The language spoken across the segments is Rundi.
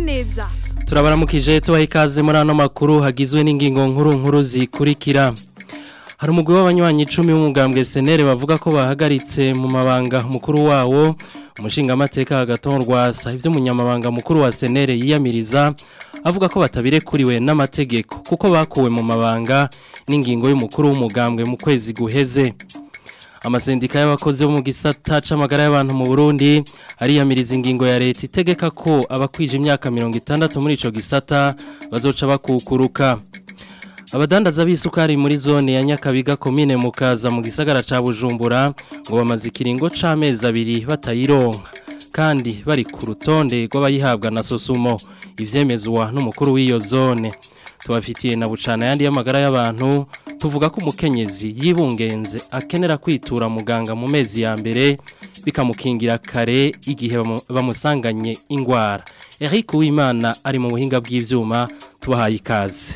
neza turabaramukije tubaha ikaze muri ano makuru hagizwe n'ingingo nkuru nkuru zikurikira hari umugwi w'abanywanyi icumi w'umugambwe senere bavuga ko bahagaritse mu mabanga mukuru wawo umushingamateka hagatorwasa ibyo umunyamabanga mukuru wa senere yiyamiriza avuga ko batabirekuriwe n'amategeko kuko bakuwe mu mabanga n'ingingo y'umukuru w'umugambwe mu kwezi guheze amasendika y'abakozi bo mu gisata c'amagara y'abantu mu Burundi ariyamiriza ingingo ya leta itegeka ko abakwije imyaka 60 muri ico gisata bazoca bakukuruka abadandaza b'isukari muri zone ya Nyakabiga komine mukaza mu gisagara ca Bujumbura ngo bamaze ikiringo c'amezi abiri batayironka kandi bari ku rutonde rw'abayihabwa na Sosumo ivyemezwa n'umukuru w'iyo zone tubafitiye na bucana yandi y'amagara y'abantu tuvuga ko umukenyezi yibungenze akenera kwitura muganga mu mezi ya mbere bikamukingira kare igihe bamusanganye ingwara Eric Uwimana ari mu buhinga bw'ivyuma tubahaye ikaze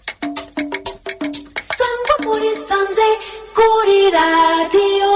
Sangwa muri sanze kuri radio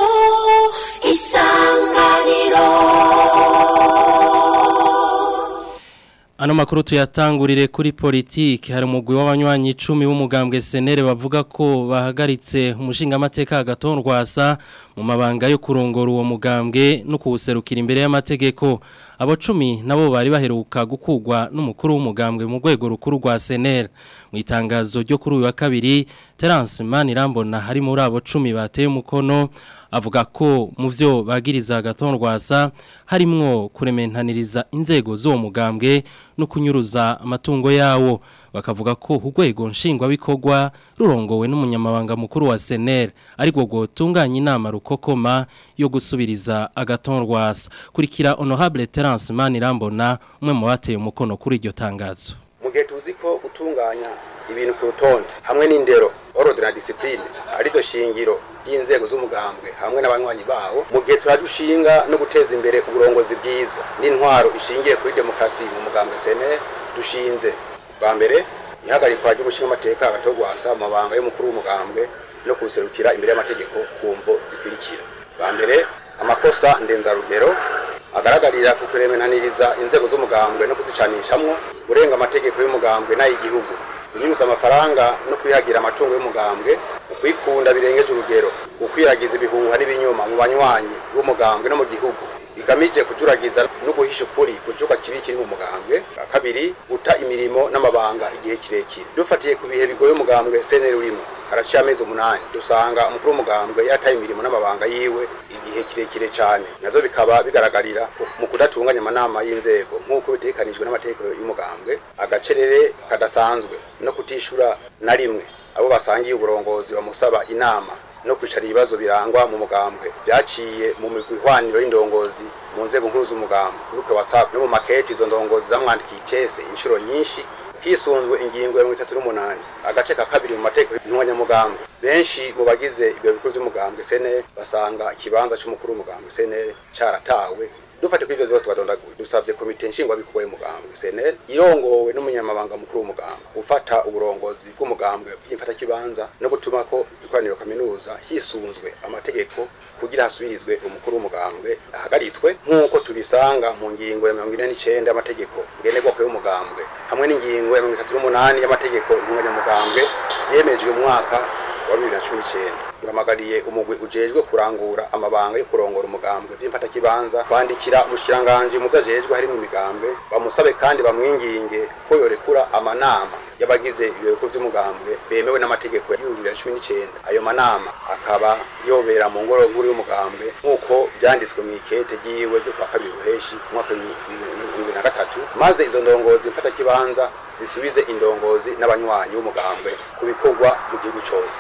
isanganiro Ano makuru tuyatangurire kuri politiki hari umugwi w'abanywanyi 10 b'umugambwe senere bavuga ko bahagaritse umushinga amateka agatorwasa mu mabanga yo kurongora uwo mugambwe no kuwuserukira imbere y'amategeko abo 10 nabo bari baheruka gukugwa n'umukuru w'umugambwe mu rwego rukuru rwa senere mu itangazo ryo kuri uyu wa kabiri Terence Manirambona hari muri abo 10 bateye umukono avuga ko mu byo bagiriza agatorwasa harimwo kurementaniriza inzego z'uwo mugambwe no kunyuruza amatungo yawo bakavuga ko urwego nshingwabikorwa rurongowe n'umunyamabanga mukuru wa seneri ariko ngo tunganye inama rukokoma yo gusubiriza agatorwasa kurikira honorable Terence Manirambona umwe mu bateye umukono kuri iryo tangazo mu gihe tuzi ko gutunganya ibintu ku rutonde hamwe n'indero ordre na discipline arizo shingiro y'inzego z'umugambwe hamwe n'abanywanyi bawo mu gihe turaje ushinga no guteza imbere uburongozi bwiza n'intwaro ishingiye kuri demokarasi mu mugambwe sene dushinze bwa mbere ihagarikwa ry'umushinga amateka agatogwasa mu mabanga y'umukuru w'umugambwe no kuserukira imbere y'amategeko ku mvo zikurikira bwa mbere amakosa ndenzarugero agaragarira ku kuremenaniriza inzego z'umugambwe no kuzicanishamwo urenga amategeko y'umugambwe n'ay'igihugu kunyuza amafaranga no kwihagira amatungo y'umugambwe ukwikunda birengeje urugero ukwiragiza ibihuha n'ibinyoma mu banywanyi b'umugambwe no mu gihugu bigamije kujuragiza no guhisha ukuri kujuka kibi kiri mu mugambwe kabiri guta imirimo n'amabanga igihe kirekire dufatiye ku bihe bigoye umugambwe seneri urimo haraciye amezi umunani dusanga umukuru w'umugambwe yataye imirimo n'amabanga yiwe igihe kirekire cyane nazo bikaba bigaragarira mu kudatunganya amanama y'inzego nk'uko bitekanijwe n'amategeko y'umugambwe agacerere kadasanzwe no kutishura na rimwe abo basangiye uburongozi bamusaba inama no kwicara ibibazo birangwa mu mugambwe byaciye mu migwi ihwaniro y'indongozi mu nzego nkuru z'umugambwe groupe whatsapp no mu makete izo ndongozi zamwandikiye icese inshuro nyinshi hisunzwe ingingo ya mirongo itatu n'umunani agace ka kabiri mu mategeko y'intunganyamugambwe benshi mu bagize ibyo bikuru by'umugambwe sene basanga ikibanza c'umukuru w'umugambwe sene caratawe dufate kuri ivyo vyose twadondaguye dusavye komite nshingwabikorwa y'umugambwe CNL irongowe n'umunyamabanga mukuru w'umugambwe gufata uburongozi bw'umugambwe bw'imfatakibanza no gutuma ko ikoraniro kaminuza hisunzwe amategeko kugira hasubirizwe umukuru w'umugambwe ahagaritswe nk'uko tubisanga mu ngingo ya mirongo ine n'icenda y'amategeko ngenerwako y'umugambwe hamwe n'ingingo ya mirongo itatu n'umunani y'amategeko ntunganyamugambwe vyemejwe mu mwaka wa bibiri na cumi n'icyenda duhamagariye umugwi ujejwe kurangura amabanga yo kurongora umugambwe vy'imfatakibanza kwandikira umushikiranganji mu vyo ajejwe harimo imigambwe bamusabe kandi bamwinginge ko yorekura amanama y'abagize ibireko vy'umugambwe bemewe n'amategeko ya bibiri na cumi n'icyenda ayo manama akaba yobera mu ngoro nkuru y'umugambwe nk'uko vyanditswe mu ikete ryiwe ryo kwa kabiri ruheshi mu mwaka w'ibihumbi na gatatu maze izo ndongozi mfatakibanza zisubize indongozi n'abanywanyi b'umugambwe ku bikorwa mu gihugu cose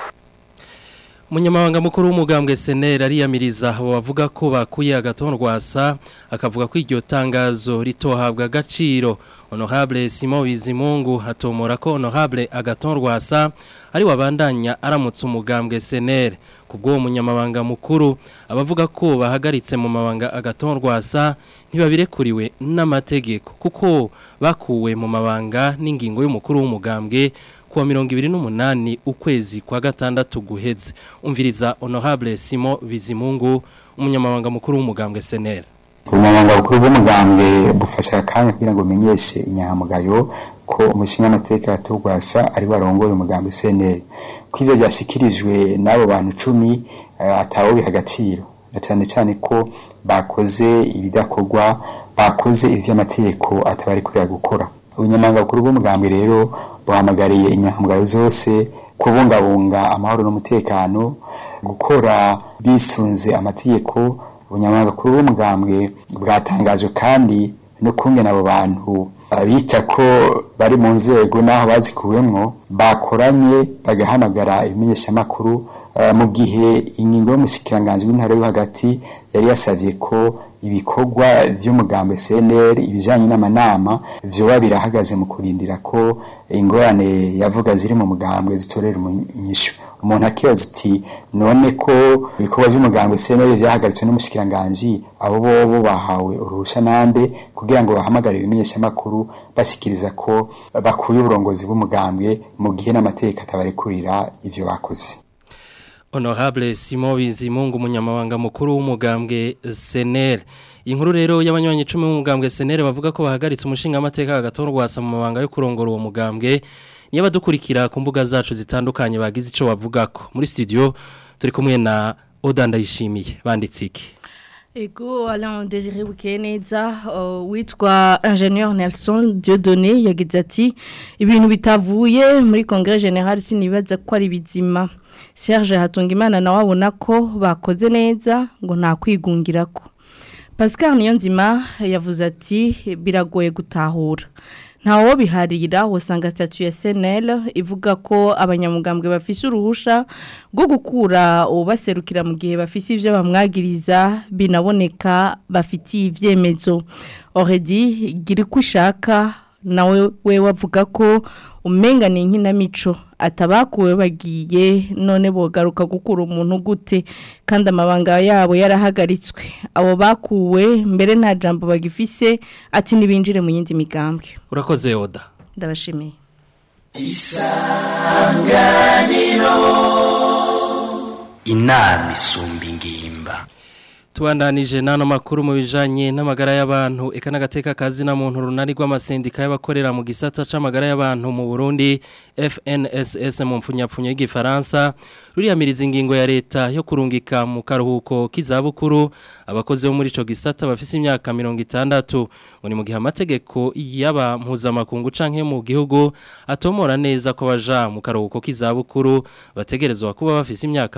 Munyamabanga mukuru w'umugambwe seneri ariyamiriza abo bavuga ko bakuye agatorwasa akavuga ko iryo tangazo ritohabwa agaciro honorable Simon Bizimungu hatomora ko honorable agatorwasa ari wabandanya aramutse umugambwe seneri kubwo munyamabanga mukuru abavuga ko bahagaritse mu mabanga agatorwasa ntibabirekuriwe n'amategeko kuko bakuwe mu mabanga n'ingingo y'umukuru w'umugambwe kuwa mirongo ibiri n'umunani ukwezi kwa gatandatu guheze umviriza honorable Simon Bizimungu umunyamabanga mukuru w'umugambwe seneri ubunyamabanga bukuru bw'umugambwe bufasha akanya kugira ngo bumenyeshe inyangamugayo ko umushinga w'amateka yatugwasa ari warongoye umugambwe CNL ko ivyo byashikirijwe n'abo bantu cumi uh, atawo biha agaciro na cyane cyane ko bakoze ibidakorwa bakoze ivy'amategeko atabari kurira gukora ubunyamabanga bukuru bw'umugambwe rero buhamagariye inyangamugayo zose kubungabunga amahoro n'umutekano gukora bisunze amategeko ubunyamabanga bukuru bw'umugambwe bwatangajwe kandi no kungena abo bantu bita ko bari mu nzego n'aho bazikuwemwo bakoranye bagahamagara ibimenyeshamakuru mu gihe ingingo y'umushikiranganji w'intara yo hagati yari yasavye ko ibikorwa vy'umugambwe CNL ibijanye n'amanama vyoba birahagaze mu kurindira ko ingorane yavuga ziri mu mugambwe zitorera inyishu umuntu akibaza uti none ko ibikorwa by'umugambwe CNL vyahagaritswe n'umushikiranganji abo bobo bahawe uruhusha nande kugira ngo bahamagare ibimenyeshamakuru bashikiriza ko bakuye uburongozi bw'umugambwe mu gihe n'amategeko atabarekurira ivyo bakoze Honorable Simon Bizimungu umunyamabanga mukuru w'umugambwe SNL inkuru rero y'abanywanyi 10 b'umugambwe SNL bavuga ko bahagaritse umushinga amateka agatorwasa mu mabanga yo kurongora uwo mugambwe niba dukurikira ku mbuga zacu zitandukanye bagize ico bavugako muri studio turi kumwe na Oda Ndayishimiye banditse iki Ego Alain Désiré Bukeneza uh, witwa ingénieur Nelson Dieudonné yagize ati ibintu bitavuye muri Congrès Général sinibaza ko ari bizima Serge Hatungimana nawe abona ko bakoze neza ngo nta kwigungirako Pascal Niyonzima yavuze ati biragoye gutahura ntawo biharira usanga statut ya SNL ivuga ko abanyamugambwe bafise uruhusha rwo gukura ubaserukira mu gihe bafise ivyo bamwagiriza binaboneka bafitiye ivyemezo already gira ushaka nawe we wavuga ko umenga ni inkinamico atabakuwe bagiye none bogaruka gukura umuntu gute kandi amabanga yabo yarahagaritswe abo bakuwe mbere nta jambo bagifise ati ntibinjire mu yindi migambwe urakoze oda ndabashimiye isanganiro inama isumba ingimba Tubandanije nano makuru mu bijanye n'amagara y'abantu eka n'agateka kazi na muntu runari rw'amasendika y'abakorera mu gisata c'amagara y'abantu mu Burundi FNSS mu mpfunyapfunyo y'igifaransa ruriyamiriza ingingo ya leta yo kurungika mu karuhuko k'izabukuru abakozi bo muri ico gisata bafise imyaka 60 ngo ni mu gihe amategeko yaba mpuzamakungu canke mu gihugu atomora neza ko baja mu karuhuko k'izabukuru bategerezwa kuba bafise imyaka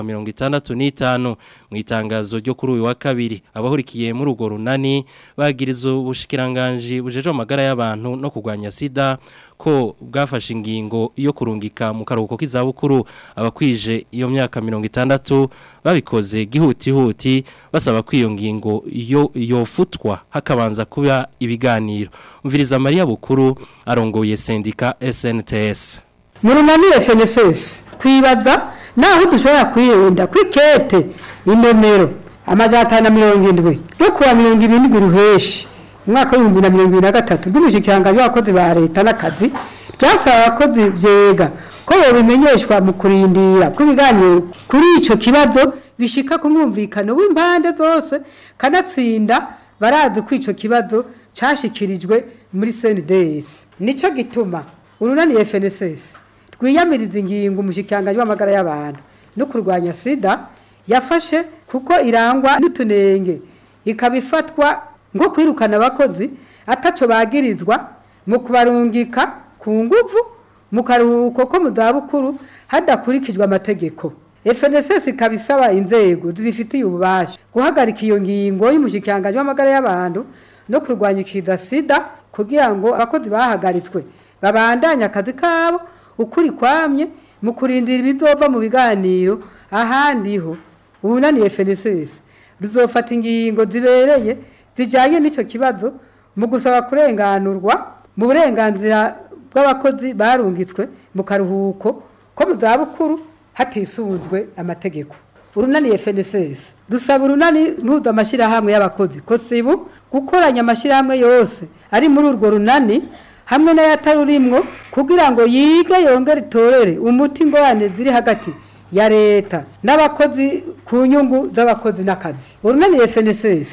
65 mu itangazo ryo kuri uyu wa kabiri abahurikiye muri urwo runani bagiriza ubushikiranganje bujeje amagara y'abantu no kurwanya sida ko bwafashe ingingo yo kurungika mu karuhuko k'izabukuru abakwije iyo myaka 60 babikoze gihutihuti basaba ko iyo ngingo yo yofutwa hakabanza kuba ibiganiro umviriza Maria Bukuru arongoye sendika SNTS mu runani SNSS twibaza naho dushobora kwirinda kwikete inomero amajana atanu na mirongo indwi yo kuwa mirongo irindwi ruheshi umwaka w'ibihumbi na mirongo ibiri na gatatu rw'umushyikiranganje w'abakozi ba leta n'akazi ryasaba abakozi byega ko bimenyeshwa mu kurindira kw'ibiganiro kuri icyo kibazo bishika ku mwumvikano w'impande zose kanatsinda barazi ko icyo kibazo cyashyikirijwe muri cndS nicyo gituma urunani FNSS rwiyamiriza ingingo umushyikiranganje w'amagara y'abantu no kurwanya sida yafashe kuko irangwa n'utunenge ikaba ifatwa ngo kwirukana abakozi ataco bagirizwa mu kubarungika ku nguvu mu karuhuko ko mu zabukuru hadakurikijwe amategeko FNSS ikaba isaba inzego zibifitiye ububasha guhagarika iyo ngingo y'umushikiranganji w'amagara y'abantu no kurwanya ikiza sida kugira ngo abakozi bahagaritswe babandanye akazi kabo ukuri kwamye mu kurindira ibizova mu biganiro ahandi ho ubunani FNSS ruzofata ingingo zibereye zijanye n'ico kibazo mu gusaba kurenganurwa mu burenganzira bw'abakozi barungitswe mu karuhuko ko mu zabukuru hatisunzwe amategeko urunani FNSS rusaba urunani mpuza amashyirahamwe y'abakozi ko sibu gukoranya amashyirahamwe yose ari muri urwo runani hamwe n'ayatarurimwo kugira ngo yige yongere itorere umuti ingorane ziri hagati ya leta n'abakozi ku nyungu z'abakozi n'akazi urunani FNSS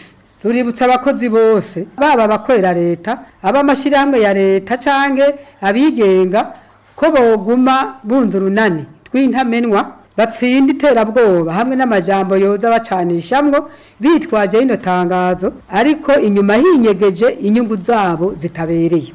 ruributsa abakozi bose baba abakorera leta ab'amashyirahamwe ya leta canke abigenga ko boguma bunze urunani rw'intamenwa batsinda iterabwoba hamwe n'amajambo yoza bacanishamwo bitwaje rino tangazo ariko inyuma hinyegeje inyungu zabo zitabereye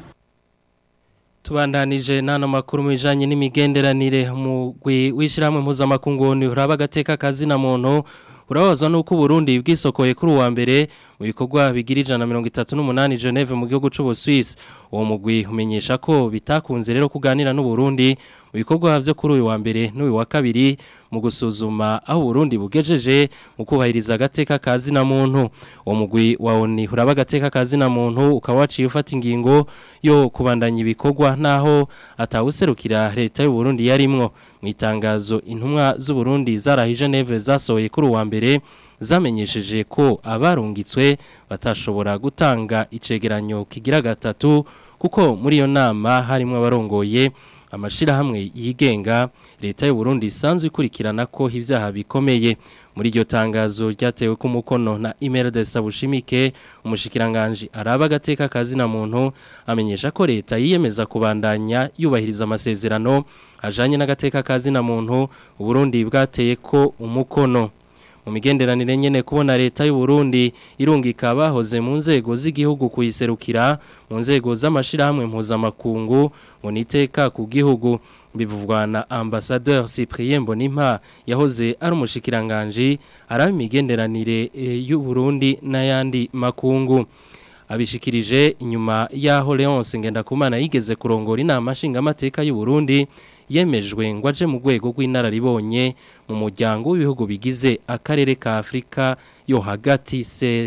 Tubandanije nano makuru mu bijanye n'imigenderanire mu wishiramwe mpuzamakungu ni uraba gateka kazi na muntu urabazwa nuko Burundi bwisokoye kuri uwa mbere mu bikorwa bigira ijana mirongo itatu n'umunani Geneve mu gihugu c'ubu Swiss uwo mugwi umenyesha ko bitakunze rero kuganira n'u Burundi mu bikorwa vyo kuri uyu wa mbere n'uyu wa kabiri mu gusuzuma aho Burundi bugejeje mu kubahiriza agateka kazi na muntu uwo mugwi wa ONU uraba agateka kazi na muntu ukaba waciye ufata ingingo yo kubandanya ibikorwa naho atawuserukira leta y'u Burundi yarimwo mu itangazo intumwa z'u Burundi zarahi Geneve zasohoye kuri uwa mbere zamenyesheje ko abarungitswe batashobora gutanga icegeranyo kigira gatatu kuko muri iyo nama harimo abarongoye amashirahamwe yigenga leta y'u Burundi isanzwe ikurikirana ko ibyaha bikomeye muri iryo tangazo ryatewe ku mukono na Imelda Sabushimike umushikiranganje araba agateka kazi na muntu amenyesha ko leta yiyemeza kubandanya yubahiriza amasezerano ajanye n'agateka kazi na muntu u Burundi bwateye ko umukono mu migenderanire nyene kubona leta y'u Burundi irungika bahoze mu nzego z'igihugu kuyiserukira mu nzego z'amashirahamwe mpuzamakungu ngo niteka ku gihugu bivugwa na ambassadeur Cyprien Bonimpa yahoze ari umushikiranganje araba imigenderanire e, y'u Burundi n'ayandi makungu abishikirije inyuma yaho Leonce Ngendakumana yigeze kurongora inama nshingamateka y'u Burundi yemejwe ngo aje mu rwego rw'inararibonye mu muryango w'ibihugu bigize akarere ka Afrika yo hagati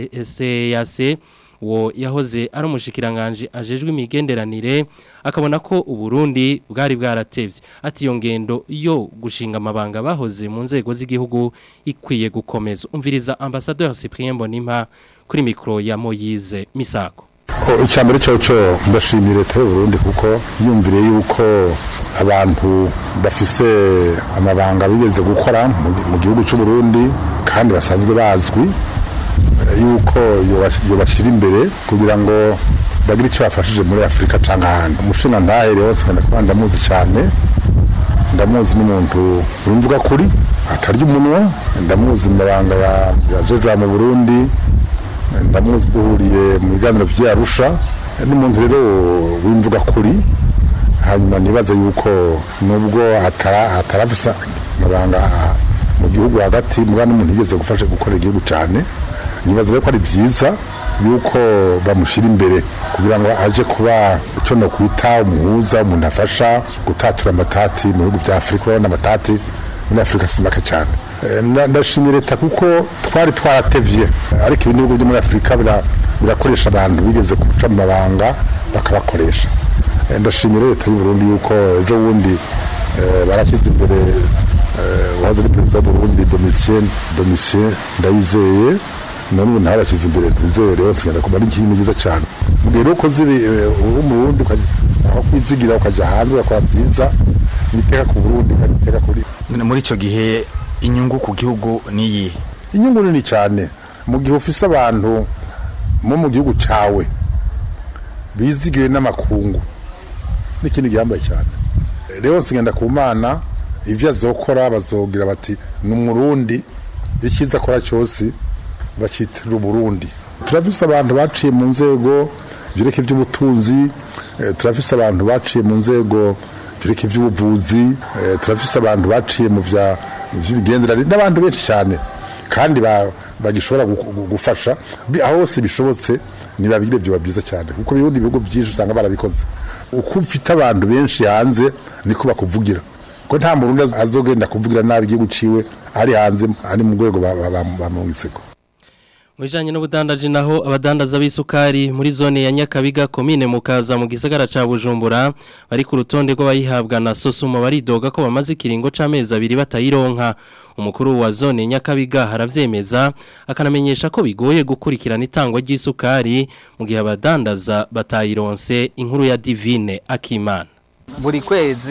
CAC wo yahoze ari umushikiranganje ajejwe imigenderanire akabona ko uburundi bwari bwaratevye ati iyo ngendo yo gushinga amabanga bahoze mu nzego z'igihugu ikwiye gukomeza umviriza ambassadeur Cyprien Bonimpa kuri mikro ya Moyize Misako icyambere cyo cyo ndashimira leta y'u Burundi kuko yumvire yuko abantu bafise amabanga bigeze gukora mu gihugu cy'u Burundi kandi basanzwe bazwi yuko yobashira imbere kugira ngo bagire icyo bafashije muri Afrika cyangwa ahandi umushinga ntahe rero sikanda kuba ndamuzi cyane ndamuzi n'umuntu urumvuga kuri atarya umunwa ndamuzi mu mabanga ya jeje mu Burundi ndamuzi duhuriye mu biganiro by'Arusha n'umuntu rero wimvuga kuri hanyuma nibaza yuko nubwo atarafisa amabanga mu gihugu hagati mugana n'umuntu yigeze gufasha gukorera igihugu cyane nibaza rero ko ari byiza yuko bamushyira imbere kugira ngo aje kuba icyo no kwita umuhuza umuntu afasha gutatura amatati mu bihugu bya afurika urabona amatati muri afurika si make cyane ndashimira leta kuko twari twaratevye ariko ibi bihugu byo muri afurika birakoresha abantu bigeze guca mu mabanga bakabakoresha ndashimira leta y'u Burundi yuko ejo bundi barashyize imbere uwahoze ari perezida w'uburundi domitien domitien ndayizeye none ubu nawe bashyize imbere ntuzeye rero nsigana kuba ari ikintu cyiza cyane rero uko ziri uri mu burundi aho kwizigira ukajya hanze ugakora byiza niteka ku burundi kandi niteka kuri muri icyo gihe inyungu ku gihugu niyi inyungu nini cyane mu gihe ufise abantu mo mu gihugu cyawe bizigiwe n'amakungu n'ikindi gihambaye cyane rero nsigenda ku mana ibyo azokora bazogira bati ni umurundi icyiza akora cyose bacitirira uburundi turafise abantu baciye mu nzego byereka iby'ubutunzi turafise abantu baciye mu nzego byereka iby'ubuvuzi turafise abantu baciye mu bya by'imigenderanire n'abantu benshi cyane kandi bagishobora gufasha aho hose bishobotse ntibabigire byoba byiza cyane kuko ibindi bihugu byinshi usanga barabikoze uko ufite abantu benshi hanze niko bakuvugira ko nta murundi azogenda kuvugira nabi igihugu ciwe ari hanze ari mu rwego bamwitseko Mwijanye n'ubudandaji naho abadandaza b'isukari muri zone ya Nyakabiga komine mukaza mu gisagara ca Bujumbura bari ku rutonde rw'abayihabwa na Sosuma baridoga ko bamaze ikiringo c'amezi abiri batayironka umukuru wa zone Nyakabiga haravyemeza akanamenyesha ko bigoye gukurikirana itangwa ry'isukari mu gihe abadandaza batayironse inkuru ya Divine Akimana buri kwezi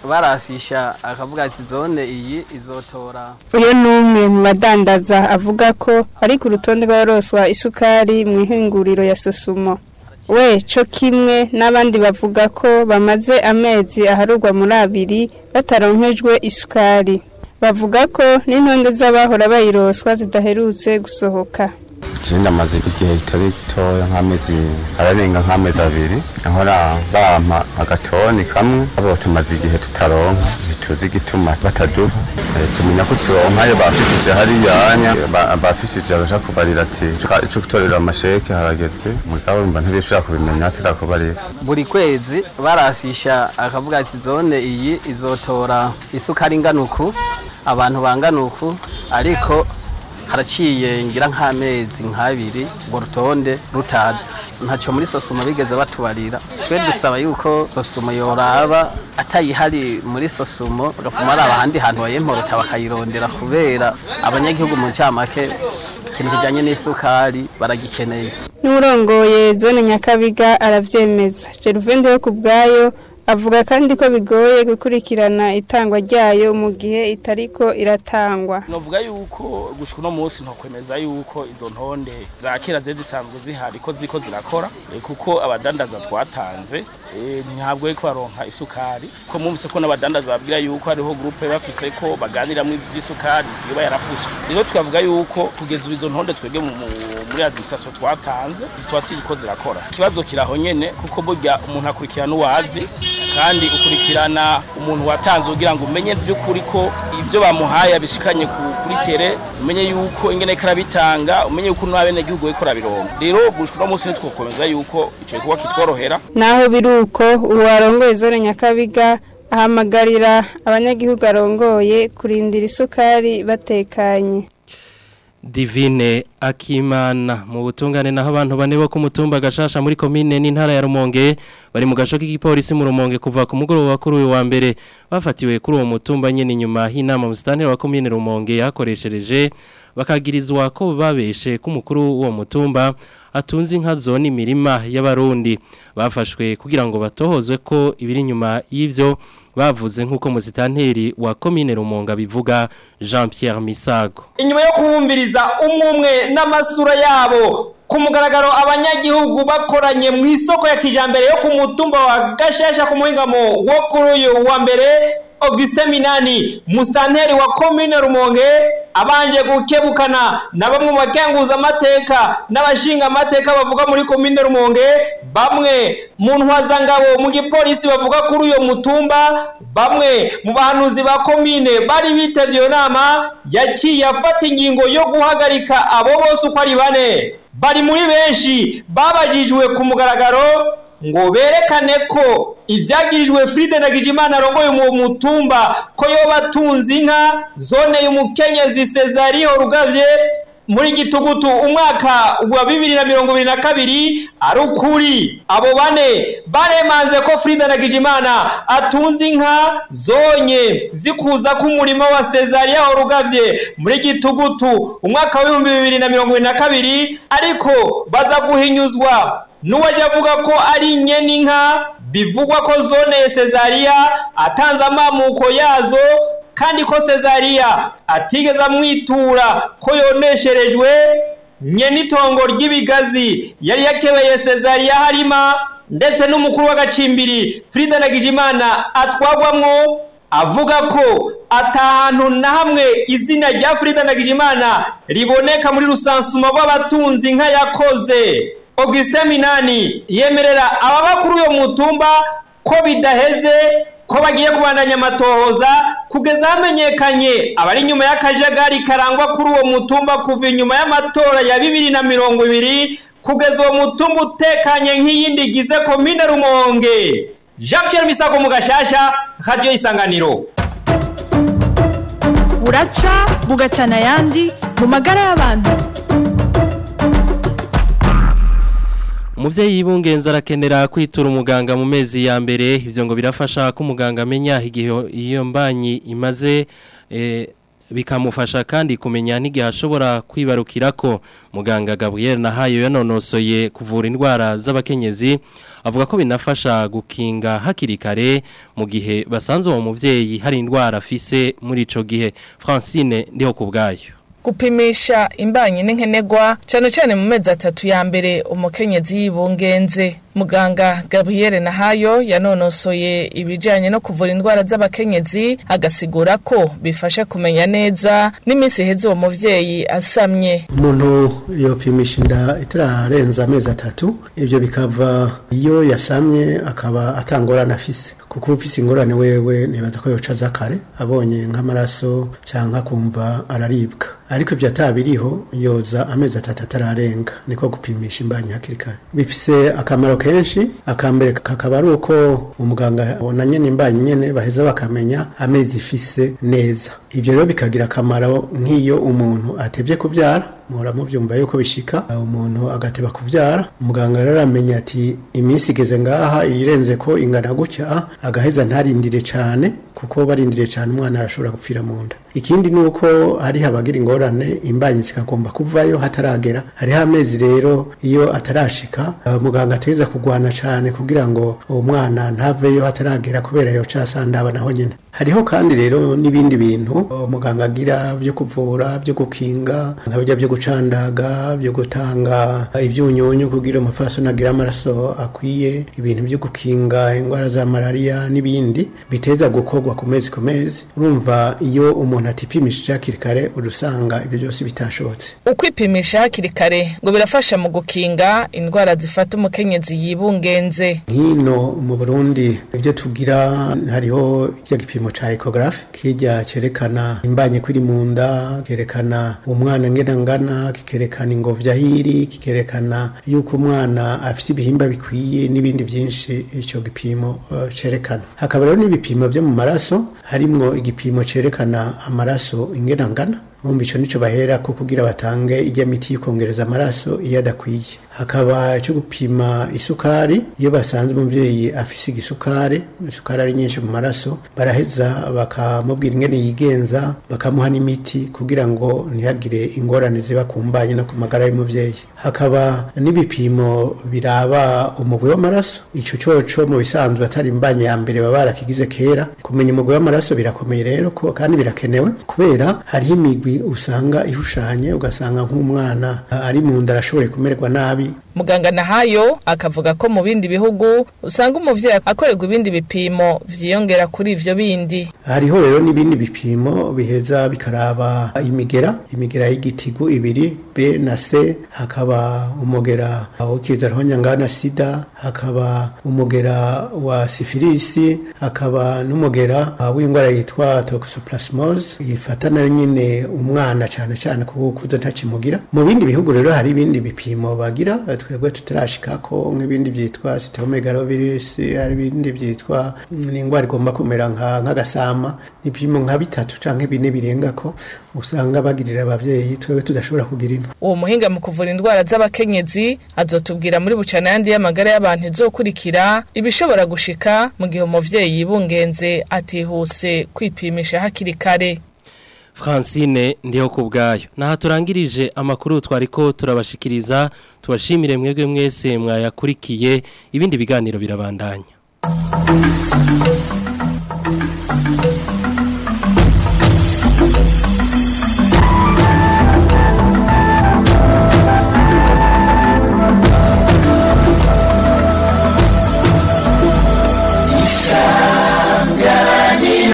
barafisha akavuga ati zone iyi izotora uyu ni umwe mu badandaza avuga ko ari ku rutonde rw'abaroswa isukari mu ihinguriro ya sosumo we cyo kimwe n'abandi bavuga ko bamaze amezi aharugwa muri abiri bataronkejwe isukari bavuga ko n'intonde z'abahora bayiroswa zidaherutse gusohoka Jenda maze igihe kitari gitoya nk'amezi ararenga nk'amezi abiri ahora bampa agatoni kamwe abo tumaze igihe tutaronka ntituzi igituma bataduha Eh, tumenya ko turonka iyo bafishije hariyanya ba- bafishije baja kubarira ati ico gutorera amasheke harageze mugabo mba ntibishobora kubimenya atarakubarira buri kwezi barafisha akavuga ati zone iyi izotora isukari ingana uku abantu bangana uku ariko haraciye ngira nk'amezi nk'abiri urwo rutonde rutaza ntacyo muri sosoma bigeze batubarira twe dusaba yuko sosoma yoraba atayihari muri sosumo bagafuma ari ahandi hantu bayemporota bakayirondera kubera abanyagihugu mu ncamake ikintu kijyanye n'isukari baragikeneye n'urongoye zone nyakabiga arabyemeza geruvende yo ku bwayo avuga kandi ko bigoye gukurikirana itangwa ryayo mu gihe itariko iratangwa novuga yuko gushika uno munsi ntokwemeza yuko izo ntonde za kera zari zisanzwe zihari ko ziko zirakora eh, kuko abadandaza twatanze eh, ntabwo ariko baronka isukari ko mwumvise ko n'abadandaza babwira yuko hariho groupe bafise ko baganiramwo ivy'isukari yoba yarafuswe rero tukavuga yuko kugeza ubu izo ntonde twebwe mu- mu- muri administration twatanze zitwa ko zirakora ikibazo kiraho nyene kuko burya umuntu akurikirana uwazi kandi ukurikirana umuntu watanze kugira ngo umenye by'ukuri ko ibyo bamuhaye abishikanye ku- kuri tere umenye yuko ingene karabitanga umenye yuko n'abene gihugu wiko rabironga rero gushika uno munsi nitwokomeza yuko ico gikorwa kitworohera naho biri uko ubu warongoye zone nyakabiga ahamagarira abanyagihugu arongoye kurindira isukari batekanye Divine Akimana mu butungane naho abantu bane bo ku mutumba gashasha muri komine n'intara ya Rumonge bari mu gasho k'igipolisi mu Rumonge kuva ku mugoroba kuri uyu wa mbere bafatiwe kuri uwo mutumba nyene nyuma y'inama musitanteri wa komine Rumonge yakoreshereje bakagirizwa ko babeshe ku mukuru w'uwo mutumba atunze inka zone imirima y'abarundi bafashwe kugira ngo batohozwe ko ibiri nyuma y'ivyo bavuze nk'uko musitanteri wa komine Rumonge bivuga Jean Pierre Misago inyuma yo kubumviriza umwe n'amasura yabo ku mugaragaro abanyagihugu bakoranye mu isoko ya kijambere yo ku mutumba wa gashasha ku muhingamo wo kuri uyu wa mbere Augustin Minani musitanteri wa komine Rumonge abanje gukebukana na bamwe mu bakenguza amateka n'abashinga amateka bavuga muri komine Rumonge bamwe mu ntwazangabo mu gipolisi bavuga kuri uyo mutumba bamwe mu bahanuzi ba komine bari bitavye iyo nama yaciye afata ingingo yo guhagarika abo bose uko ari bane bari muri benshi babajijwe ku mugaragaro ngo berekane ko ibyagirijwe Fride na Gijimana arongoye mu mutumba ko yoba atunze inka zone y'umukenyezi Cesario Rugavye muri gitugutu umwaka wa bibiri na mirongo ibiri na kabiri ari ukuri abo bane baremanze ko Frida na Gijimana atunze inka zonye zikuza k'umurimo wa Cesaria Rugavye muri gitugutu umwaka wa bibiri na mirongo ibiri na kabiri ariko baza guhinyuzwa n'uwaje avuga ko ari nyene inka bivugwa ko zone ya Cesaria atanze amamuko yazo kandi ko Cesaria atigeze amwitura ko yonesherejwe nyene itongo ry'ibigazi yari yakebeye Cesaria harima ndetse n'umukuru w'agacimbiri Frida Nagijimana atwagwamwo avuga ko atahantu na hamwe izina rya Frida Nagijimana riboneka muri rusansuma rw'abatunzi inka yakoze Augustin Minani yemerera ababa kuri uyo mutumba ko bidaheze ko bagiye kubandanya amatohoza kugeza hamenyekanye abari inyuma y'akajagari karangwa kuri uwo mutumba kuva inyuma y'amatora ya bibiri na mirongo ibiri kugeza uwo mutumba utekanye nk'iyindi igize komine rumonge jean Pierre misago mu gashasha radiyo isanganiro buraca bugacana ayandi mu magara y'abantu Umuvyeyi yibungenza arakenera kwitura umuganga mu mezi ya mbere ivyo ngo birafasha ko umuganga amenya igihe iyo mbanyi imaze eh, bikamufasha kandi kumenya n'igihe ashobora kwibarukira ko muganga Gabriel Nahayo yanonosoye kuvura indwara z'abakenyezi avuga ko binafasha gukinga hakiri kare mu gihe basanze uwo muvyeyi hari indwara afise muri ico gihe Francine ndiho kubgayo gupimisha imbanyi n'inkenegwa cyane cyane mu mezi atatu ya mbere umukenyezi yibungenze muganga Gabriel Nahayo yanonosoye ibijyanye no kuvura indwara z'abakenyezi agasigura ko bifasha kumenya neza n'iminsi iheze uwo muvyeyi asamye umuntu yopimisha inda itararenza amezi atatu ibyo bikava iyo yasamye akaba atangorana afise kuko ufise ingorane wewe nibaza ko yoca aza kare abonye nk'amaraso cyangwa akumva araribwa ariko ibyo atabiriho yoza amezi atatu atararenga niko gupimisha imbanyi hakiri kare bifise akamaro kenshi akambere kakaba ari uko umuganga na nyene imbanyi nyene baheza bakamenya amezi ifise neza ibyo rero bikagira akamaro nk'iyo umuntu atevye kubyara muhora mubyumva yuko bishika umuntu agateba kubyara umuganga rero aramenya ati iminsi igeze ngaha irenze ko ingana gutya agaheza ntarindire cyane kuko barindiriye cyane umwana arashobora gupfira mu nda ikindi ni uko hariho abagira ingorane imbanyi zikagomba kuvayo hataragera hariho amezi rero iyo atarashika muganga ategereza kurwana cyane kugira ngo uwo mwana ntaveyo hataragera kubera yo casandaba naho nyine hariho kandi rero n'ibindi bintu umuganga agira byo kuvura byo gukinga nka bijya byo gucandaga byo gutanga ibyunyunyu kugira umupfasoni agire amaraso akwiye ibintu byo gukinga indwara za malariya n'ibindi biteza gukorwa ku mezi ku mezi urumva iyo umuntu atipimishije hakiri kare urusanga ibyo byose bitashobotse ukwipimisha hakiri kare ngo birafasha mu gukinga indwara zifata umukenyezi yibungenze nk'ino mu burundi ibyo tugira hariho icyo gipimo cya ekogarafe kijya cyerekana imbanye kuri mu nda kerekana umwana ngena ngana kikerekana ingobyi ahiri kikerekana yuko umwana afite ibihimba bikwiye n'ibindi byinshi icyo gipimo uh, cyerekana hakaba rero n'ibipimo byo mu maraso harimwo igipimo cyerekana amaraso ingena ngana urumva icyo nicyo bahera ko kugira batange ijya miti yikongereza amaraso iyo adakwiye hakaba cyo gupima isukari iyo basanze umubyeyi afise igisukari isukari ari nyinshi mu maraso baraheza bakamubwira ingene yigenza bakamuha n'imiti kugira ngo ntihagire ingorane ziba ku mbanye no ku magara y'umubyeyi hakaba n'ibipimo biraba umugwi w'amaraso icyo cyoco mu bisanzwe atari imbanye ya mbere baba barakigize kera kumenya umugwi w'amaraso birakomeye rero ko kandi birakenewe kubera hariho imigwi usanga ihushanye ugasanga nk'umwana ari mu nda arashoboye kumererwa nabi muganga nahayo akavuga ko mu bindi bihugu usanga umuvyeyi akorerwa ibindi bipimo vyiyongera kuri ivyo bindi hariho rero n'ibindi bipimo biheza bikaraba imigera imigera y'igitigu ibiri B na C hakaba umugera ukiza rohonyangana sida hakaba umugera wa sifilisi hakaba n'umugera w'indwara yitwa toxoplasmose ifata nayo nyine umwana cyane cyane kuko ukuze ntakimugira mu bindi bihugu rero hari ibindi bipimo bagira twebwe tutarashika ko nk'ibindi byitwa cytomegalovirus hari ibindi byitwa n'indwara igomba kumera nk'agasama n'ibipimo nka bitatu canke bine birenga ko usanga bagirira abavyeyi twebwe tudashobora kugira ino uwo muhinga mu kuvura indwara z'abakenyezi azotubwira muri bucana yandi y'amagara y'abantu izokurikira ibishobora gushika mu gihe umuvyeyi yibungenze atihuse kwipimisha hakiri kare Francine ndiho kubgayo naha turangirije amakuru twariko turabashikiriza tubashimire mwebwe mwese mwayakurikiye ibindi biganiro birabandanya